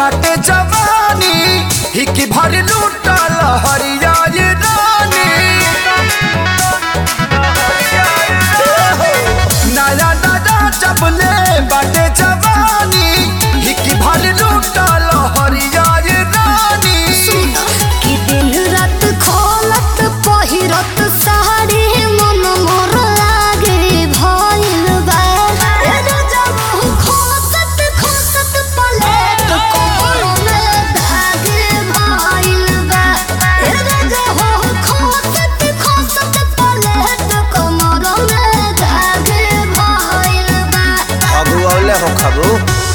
बाटे जवानी हिकी भर लूटल हरिया ये रानी नया नया जबले बाटे जवानी हिकी भर लूटल हरिया ये रानी कि दिन रात खोलत पहिरत साड़ी मन मोर लागे भइल बा ए जब खोसत खोसत पलेट कोमर में धागे भइल बा ए जब खोसत खोसत पलेट कोमर में धागे भइल बा खबू औले हो खबू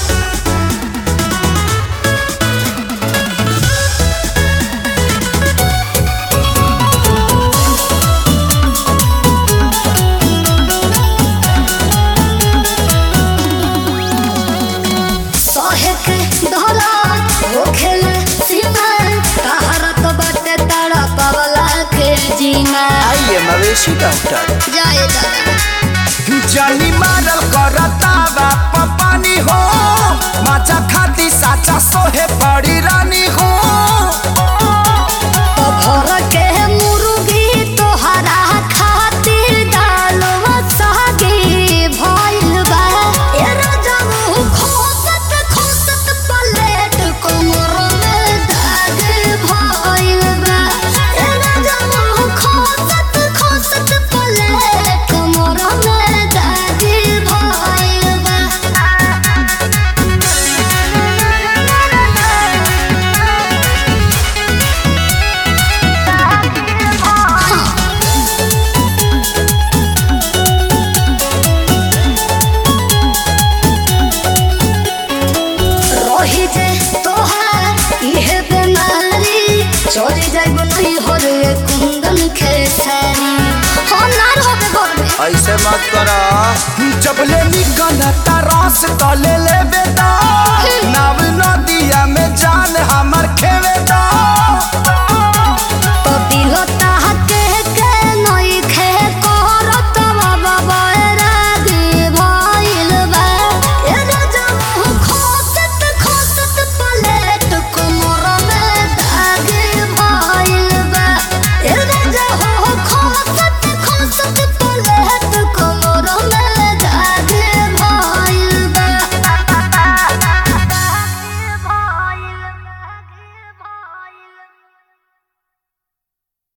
सहे के धरा होखेल सीमा तहरत बाटे तारा पवला के जीना आइए मवेशी डॉक्टर जाए दादा जानी मारल करता बाप पानी हो माचा खाती साचा सोहे पड़ी रानी हो तो भर के मुर्गी तोहरा खातिर डालवा सागे भइल बा ए राजम खोसत खोसत पलेट कोमर में दाग भइल बा ए राजम खोसत खोसत पलेट कोमर में दाग भइल बा रही जे तोहार इहे बेमारी चोरी जाइब नहीं हो रे कुंदन खेसारी हो ना रहोगे घर में ऐसे मत करा जब ले निकल रस तले ले बेटा नाव नदी